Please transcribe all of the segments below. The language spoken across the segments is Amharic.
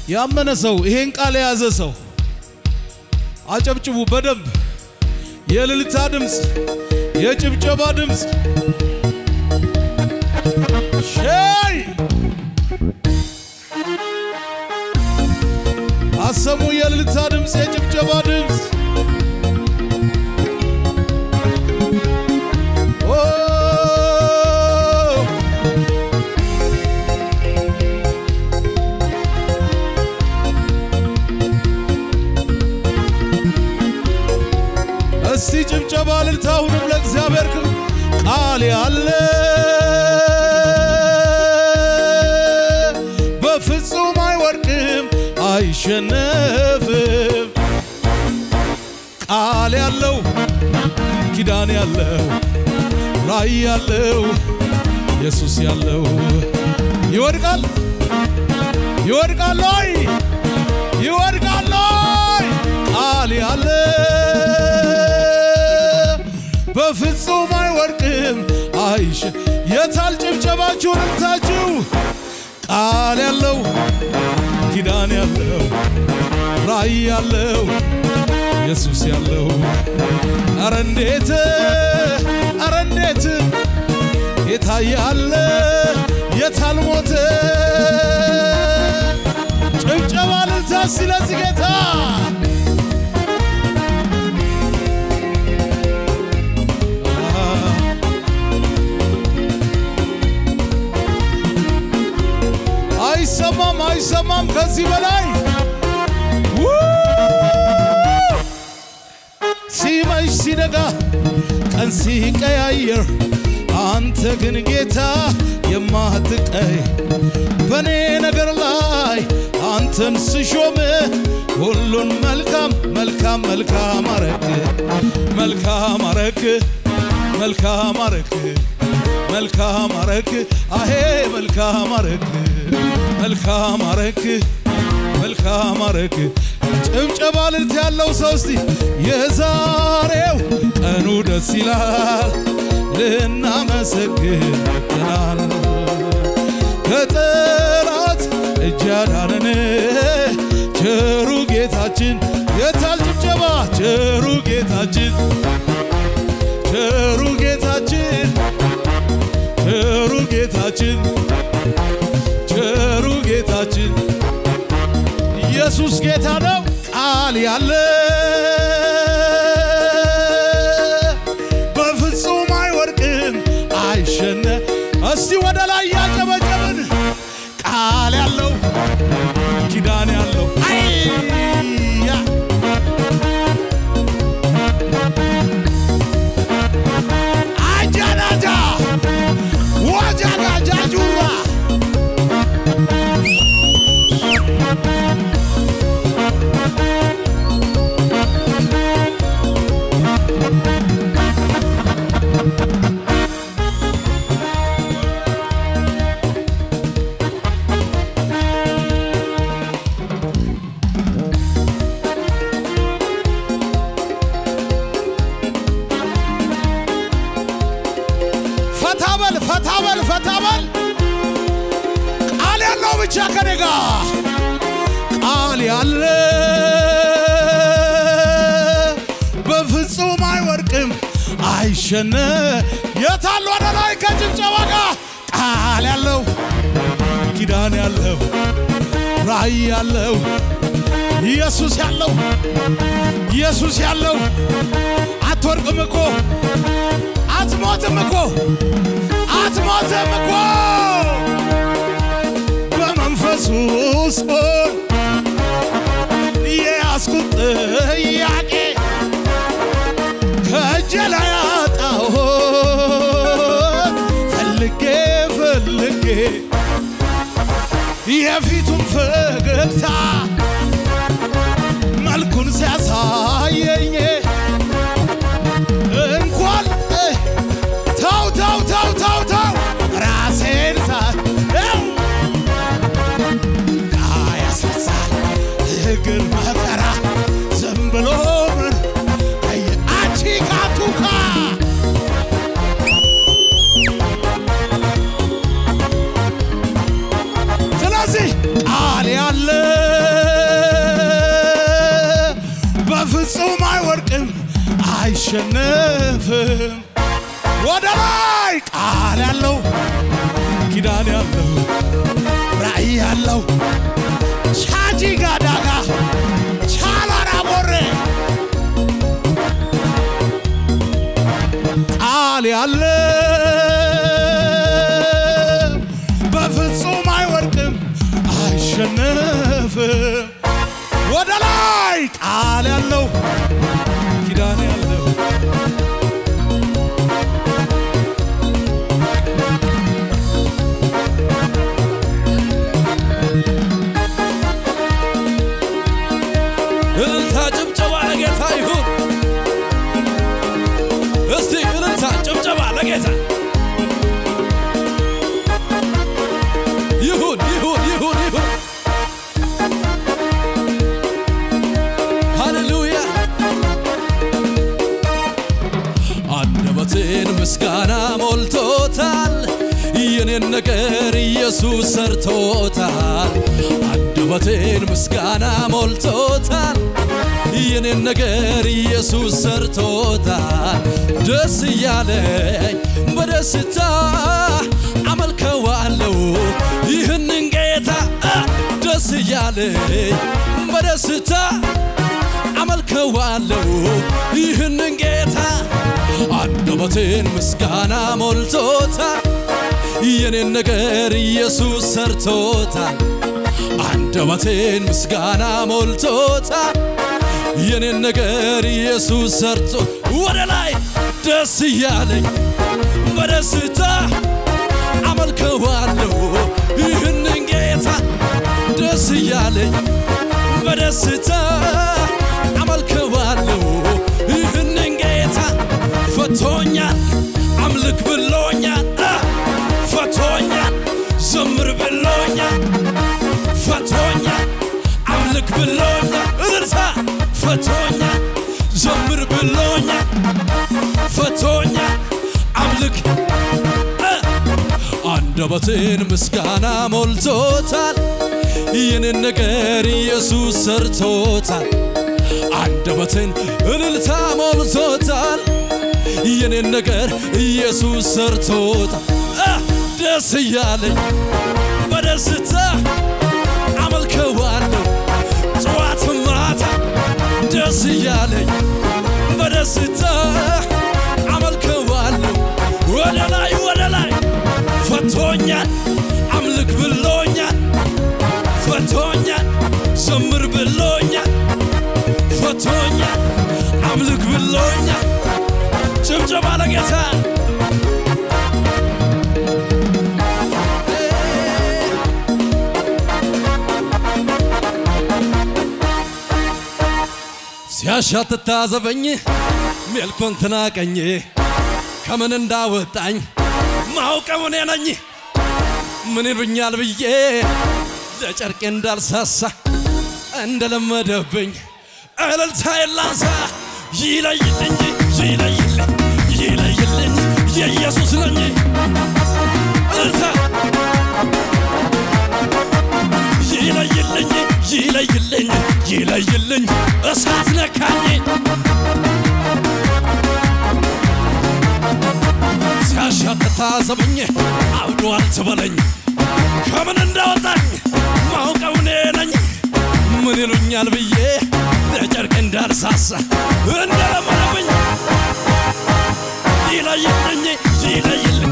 ያመነ ሰው ይሄን ቃል የያዘ ሰው አጨብጭቡ በደንብ የእልልታ ድምፅ፣ የጭብጨባ ድምፅ ሸይ አሰሙ። የእልልታ ድምፅ፣ የጭብጨባ ድምፅ ኦ እስቲ ጭብጨባ እልልታ አሁንም ለእግዚአብሔር ክብር ቃል ያለ በፍጹም አይወድቅም አይሸነፍም ቃል ያለው ኪዳን ያለው ራእይ ያለው ኢየሱስ ያለው ይወድቃል ይወድቃል ወይ ይወድቃል ወይ ቃል ያለ በፍጹም አይወድቅም አይሽ የታል ጭብጨባችሁን እልልታችሁ ቃል ያለው ኪዳን ያለው ራእይ ያለው ኢየሱስ ያለው አረ እንዴት አረ እንዴት የታያለ የታል ሞተ ጭብጨባ እልልታ ስለዚህ ጌታ አይሰማም አይሰማም ከዚህ በላይ ው! ሲመሽ ሲነጋ ቀን ሲቀያየር አንተ ግን ጌታ የማትቀይ በእኔ ነገር ላይ አንተን ስሾም ሁሉን መልካም መልካም መልካም አረግ መልካም አረግ መልካም አረግ መልካም አረግ አሄ መልካም አረግ መልካም አረግ መልካም አረግ ጭብጨባ ልልት ያለው ሰው እስቲ የዛሬው ቀኑ ደስ ይላል ልናመሰግን መጥተናል ከጠላት እጅ ያዳነን ቸሩ ጌታችን የታል ጭብጨባ ቸሩ ጌታችን ቸሩ ጌታችን ቸሩ ጌታችን ቸሩ ጌታችን ኢየሱስ ጌታ ነው። ቃል ያለ በፍጹም አይወድቅም አይሸነ እስቲ ወደ ላይ ያጨበጨብን ቃል ያለው ኪዳን ያለው አይያ አጃናጃ ወጃጋጃ ጁራ ፈታበል ፈታበል ፈታበል ቃል ያለው ብቻ ከኔ ጋር ቃል ያለ በፍጹም አይወድቅም አይሸነ የታል ወደ ላይ ከጭብጨባ ጋር ቃል ያለው ኪዳን ያለው ራእይ ያለው ኢየሱስ ያለው ኢየሱስ ያለው አትወርቅም እኮ አትሞትም እኮ አትሞትም እኮ በመንፈሱ ውስጥ የያዝኩት ጥያቄ ከእጄ ላይ አጣሁ ፈልጌ ፈልጌ የፊቱን ፈገግታ መልኩን ሲያሳየኝ እንኳን ተው ተው ተው ተው ተው ራሴን ሳየው ያስነሳል እግር መከራ ዝም ብሎ ምን አቺ ካቱካ ስለዚህ ቃል ያለ አይሸነፍም። ወደ ላይ ቃል ያለው ኪዳን ያለው ራእይ ያለው ቻጂ ጋዳጋ ቻላራ ቦሬ ቃል ያለ በፍጹም አይወድቅም፣ አይሸነፍም። ወደ ላይ ቃል ያለው ኪዳን ያለው እልልታ ጭብጨባ ለጌታ ይሁን። እስቲ እልልታ ጭብጨባ ለጌታ ይሁን ይሁን ይሁን ይሁን። ሃሌሉያ አንደበቴን ምስጋና ሞልቶታል። የኔን ነገር ኢየሱስ ሰርቶታል። አንደበቴን ምስጋና ሞልቶታል። የኔን ነገር ኢየሱስ ሰርቶታል። ደስ እያለኝ በደስታ አመልከዋለሁ ይህንን ጌታ አ፣ ደስ እያለኝ በደስታ አመልከዋለሁ ይህንን ጌታ አንደበቴን ምስጋና ሞልቶታል። የኔን ነገር ኢየሱስ ሰርቶታል። አንደበቴን ምስጋና ሞልቶታል። የኔን ነገር ኢየሱስ ሰርቶ ወደ ላይ ደስ እያለኝ በደስታ አመልከዋለሁ ይህንን ጌታ ደስ እያለኝ በደስታ አመልከዋለሁ ይህንን ጌታ ፈቶኛል አምልክ ብሎኛል አ፣ ፈቶኛል ዘምር ብሎኛል ፈቶኛል አምልክ ብሎኛል እርሳ ፈቶኛል ዘምር ብሎኛል ፈቶኛል አምልክ እ፣ አንደበቴን ምስጋና ሞልቶታል የኔን ነገር ኢየሱስ ሰርቶታል አንደበቴን እልልታ ሞልቶታል የኔን ነገር ኢየሱስ ሰርቶታል አ፣ ደስ እያለኝ በደስታ አመልከዋለሁ ጠዋት ማታ ደስ እያለኝ በደስታ አመልከዋለሁ ወደ ላይ ወደ ላይ ፈቶኛል አምልክ ብሎኛል ፈቶኛል ዘምር ብሎኛል ፈቶኛል አምልክ ብሎኛል ጭብጨባ ለጌታ ሲያሻት ታዘበኝ ሜልኮን ትናቀኝ ከምን እንዳወጣኝ ማውቀው እኔ ነኝ ምን ይሉኛል ብዬ ለጨርቄ እንዳልሳሳ እንደለመደብኝ እልልታ የላንሳ ይለይልኝ ይለይልኝ ይለይልኝ የኢየሱስ ነኝ እልልታ ይለይልኝ ይለይልኝ ይለይልኝ እሳት ነካኝ ሲያሻትታ ዘበኝ አብዷል ትበለኝ ከምን እንዳወጣኝ ማውቀው እኔ ነኝ ምን ይሉኛል ብዬ ለጨርቅ እንዳልሳሳ እንደለመደብኝ ይለይልኝ ይለይልኝ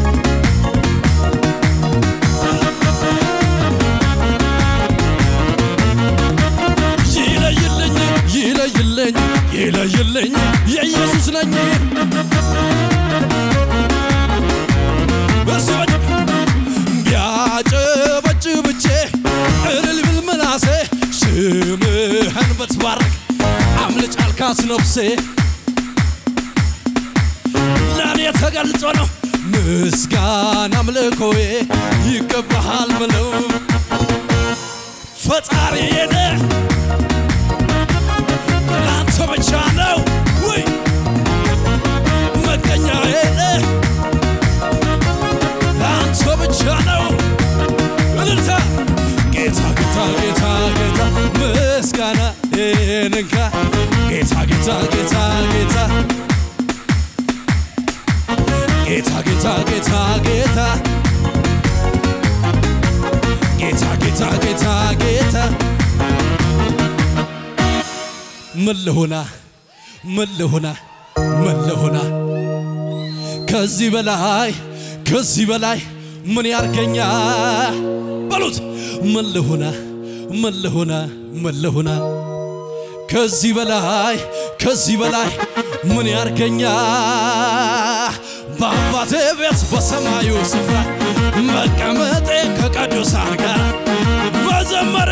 ይለይልኝ ይለይልኝ ይለይልኝ የኢየሱስ ነኝ እሱ ቢያጨበጭብቼ እልል ብል ምላሴ ስምህን ብትባርክ አምልጭ አልካት ነፍሴ ለእኔ ተገልጾ ነው ምስጋና አምልኮዬ ይገባሃል ምለው ፈጣሪዬ ነህ ለአንተ ብቻ ነው ወይ መገኛዬ ነህ ለአንተ ብቻ ነው እልልታ ጌታ ጌታ ጌታ ጌታ ምስጋና ይንንካ ጌታ ጌታ ጌታ ጌታ ጌታ ጌታ ጌታ ምን ልሆና ምን ልሆና ምን ልሆና ከዚህ በላይ ከዚህ በላይ ምን ያርገኛ በሉት ምን ልሆና ምን ልሆና ምን ልሆና ከዚህ በላይ ከዚህ በላይ ምን ያርገኛ በአባቴ ቤት በሰማዩ ስፍራ መቀመጤ ከቅዱሳን ጋር መዘመሬ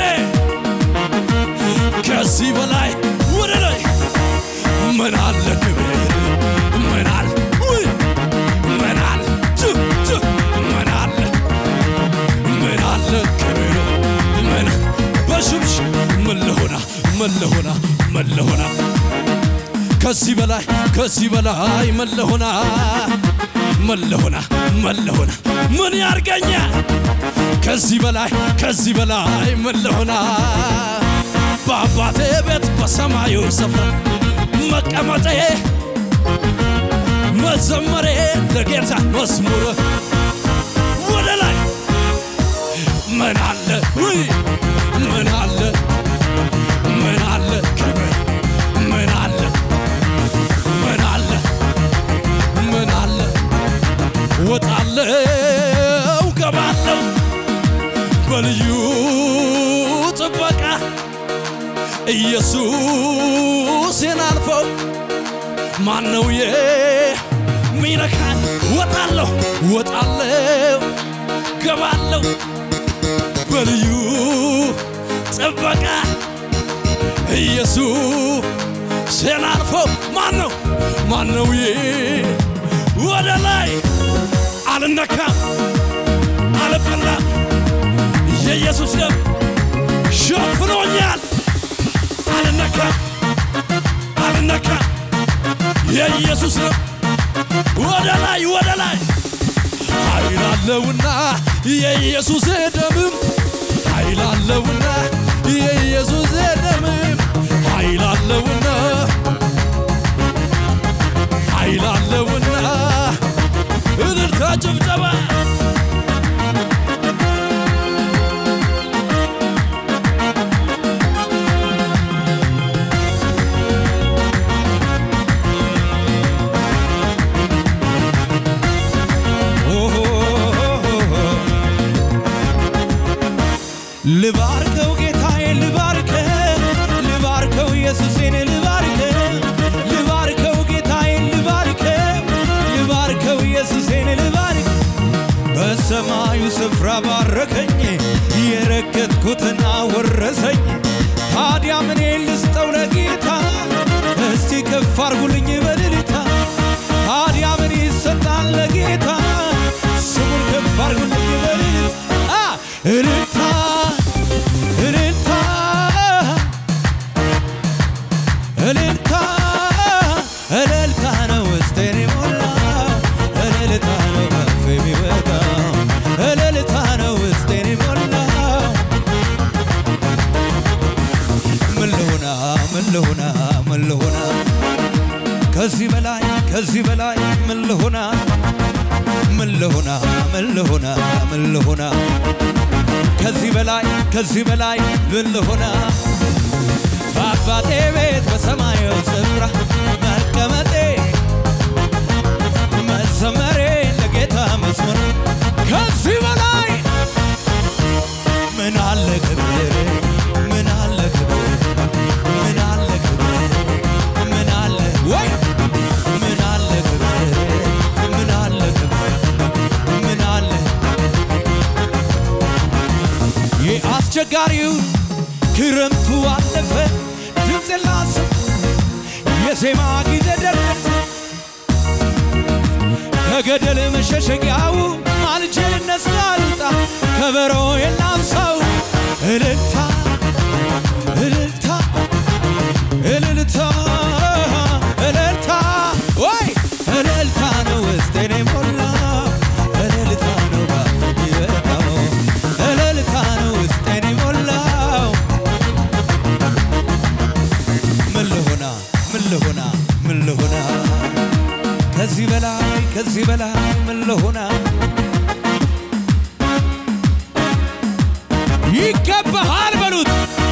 ከዚህ በላይ ወደ ላይ ምን አለ ክብር ምን አለ ውይ ምን አለ ጭ ጭ ምን አለ ምን አለ ክብር ምን በሽብሽ ምን ልሆና ምን ልሆና ምን ልሆና ከዚህ በላይ ከዚህ በላይ ምን ልሆና ምን ልሆና ምን ልሆና ምን ያርገኛ ከዚህ በላይ ከዚህ በላይ ምን ልሆና በአባቴ ቤት በሰማዩ ስፍራ መቀመጤ መዘመሬ ለጌታ መዝሙር ወደ ላይ ምን አለ ውይ ምን አለ ምን አለ ክብር ምን አለ ምን አለ ምን አለ ወጣለው ገባለው በልዩ ጥበቃ ኢየሱስን አልፈው ማነው የሚነካን? ወጣለሁ ወጣለሁ ገባለሁ በልዩ ጥበቃ ኢየሱስን አልፈው ማነው ማነው ወደ ላይ አልነካም አልበላም የኢየሱስ ደም ሸፍኖኛል አልነካም አልነካም የኢየሱስ ደም ወደ ላይ ወደ ላይ ኃይል አለውና የኢየሱስ ደምም ኃይል አለውና የኢየሱስ ደምም ኃይል አለውና ኃይል አለውና እልልታ ጭብጨባ ልባርከው ጌታዬ ልባርከው ልባርከው ኢየሱሴን ልባርከው ልባርከው ጌታዬ ልባርከው ልባርከው ኢየሱሴን ልባርከው በሰማዩ ስፍራ ባረከኝ የረገጥኩትን አወረሰኝ ታዲያ ምን ልስጠው ለጌታ እስቲ ከፍ አርጉልኝ በልልታ ታዲያ ምን ይሰጣል ለጌታ ስሙን ከፍ አርጉልኝ በልልታ አ እልልታ እልልታ እልልታ እልልታ ነው ውስጤን የሞላው እልልታ ነው ከፍ የሚወጣው እልልታ ነው ውስጤን የሞላው ምን ልሆና ምን ልሆና ምን ልሆና ከዚህ በላይ ከዚህ በላይ ምን ልሆና ምን ልሆና ምን ልሆና ምን ልሆና ከዚህ በላይ ከዚህ በላይ ምን ልሆና በአባቴ ቤት በሰማዩ ስፍራ መቀመጤ መዘመሬ ለጌታ መዝሙር ከዚህ በላይ ምን አለ ክብር ምን አለ ክብር ምን አለ ክብር ምን አለ ወይ ምን አለ ክብር ምን አለ ክብር ምን አለ ይህ አስቸጋሪው ክረምቱ አለፈ ድምፅ ላስብ የዜማ ጊዜ ደረሰ ከገደል መሸሸጊያው ማልጄ ልነሳ ልውጣ ከበሮ የላምሰው እልልታ እልልታ እልልታ እልልታ ወይ እልልታ ነው ውስጤን የሞላው እልልታ ነው ባፍ የሚወጣው እልልታ ነው ውስጤን የሞላው ምን ልሆና ምን ልሆና ምን ልሆና ከዚህ በላይ ከዚህ በላይ ምን ልሆና ይገባሃል በሉት